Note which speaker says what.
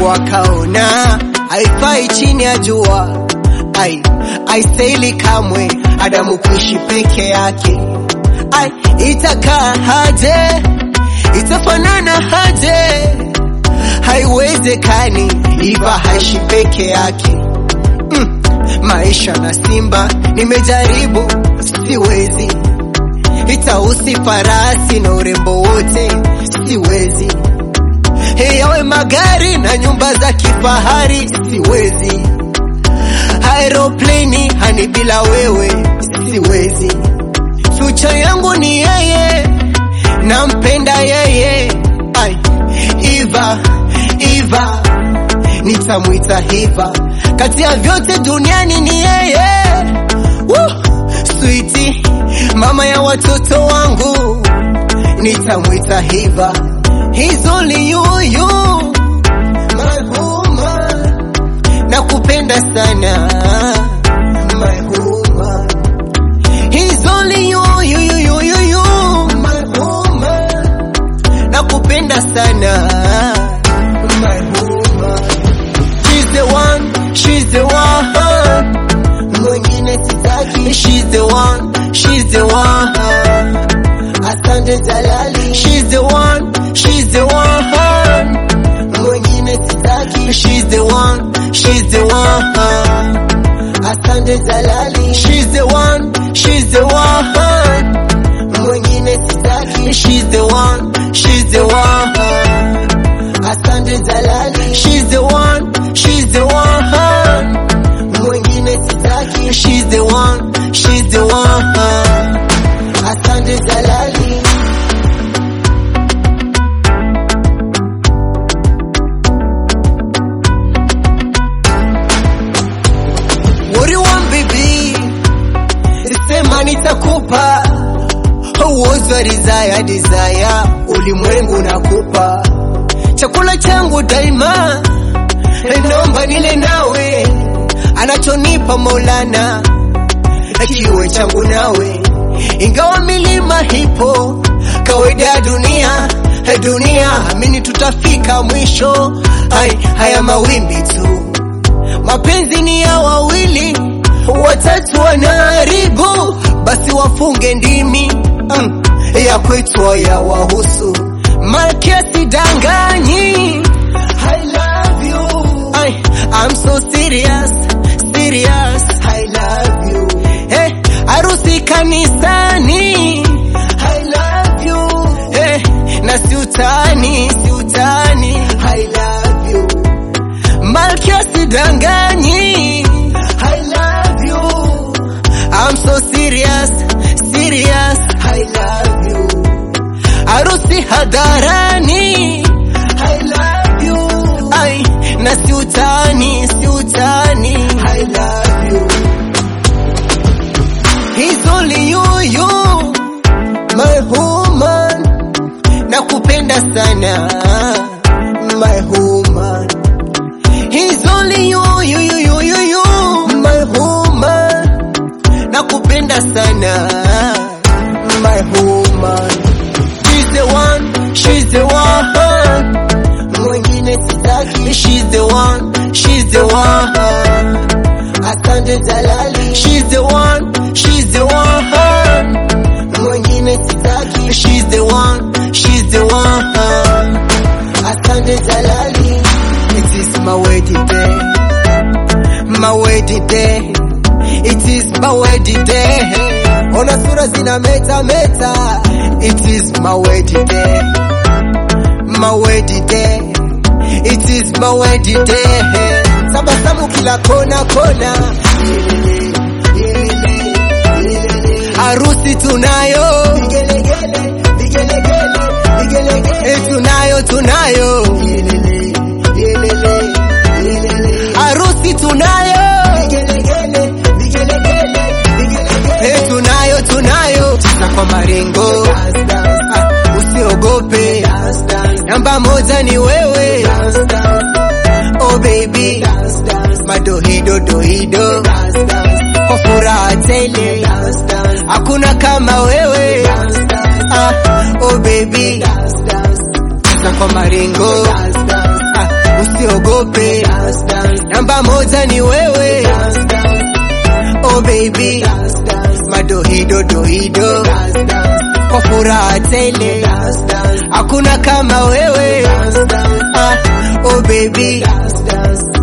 Speaker 1: Mungu akaona haifai chini ya jua, ai aistahili kamwe Adamu kuishi peke yake. Ai, itakaa haje? Itafanana haje? Haiwezekani, Iva haishi peke yake. Mm, maisha na simba nimejaribu, siwezi. Itausi farasi na urembo wote, siwezi. Yawe magari na nyumba za kifahari, siwezi. Aeroplane hani bila wewe, siwezi. Future yangu ni yeye, nampenda yeye. Ai, Iva, Iva, nitamwita Hiva. Kati ya vyote duniani ni yeye. Woo! Sweetie, mama ya watoto wangu, nitamwita Hiva. He's only you, you, my woman. Nakupenda sana, my woman. He's only you, you, you, you, you, you, my woman. Nakupenda sana, my woman. She's the one, she's the one. Mwingine sitaki. She's the one, she's the one. Asante Jalali. She's the one, she's the one. Mwingine sitaki. She's the one, she's the one. Asante Jalali. She's the one, she's the one. Mwingine sitaki. She's the one, she's the one. Asante Jalali. She's the one, she's the one. Mwingine sitaki. She's the one, she's the one. Asante Jalali. What do you want baby? Sema nitakupa uozo wa desire desire, ulimwengu nakupa chakula changu daima, naomba nile nawe, anachonipa Maulana na kiwe changu nawe, ingawa milima hipo kawaida ya dunia dunia, amini tutafika mwisho. Ai, haya mawimbi tu mapenzi ni ya wawili, watatu wanaharibu, basi wafunge ndimi mm, ya kwetu ya wahusu. Malkia sidanganyi, I love you. I, I'm so serious, serious. I love you. Hey, harusi kanisani, I love you. Hey, na siutani, siutani, I love you. Malkia sidanganyi I love you I'm so serious, serious I love you Harusi hadharani I love you Ai, na siutani, siutani I love you He's only you, you My woman Nakupenda sana My woman He's only you, you, you, you, you, you, my woman. Nakupenda sana, my woman. She's the one, she's the one. Mwingine sitaki. She's the one, she's the one. Asante Jalali. She's the one, she's the one. Mwingine sitaki. She's the one, she's the one. Asante Jalali. It is my wedding day. My wedding day. It is my wedding day. Ona sura zina meta meta. It is my wedding day. My wedding day. It is my wedding day. Sabasamu kila kona kona. Harusi tunayo. Vigelegele, vigelegele, vigelegele. Eh, tunayo tunayo. Harusi tunayo. Eh, tunayo tunayo. Cheza kwa maringo. Ah, Usiogope. Namba moja ni wewe. Oh baby. Madohido dohido. Kwa furaha tele. Hakuna kama wewe. Ah, oh baby. Cheza kwa maringo. Ah, usi usiogope, namba moja ni wewe. Oh baby, madoido doido, kwa furaha tele, hakuna kama wewe. Ah, oh baby,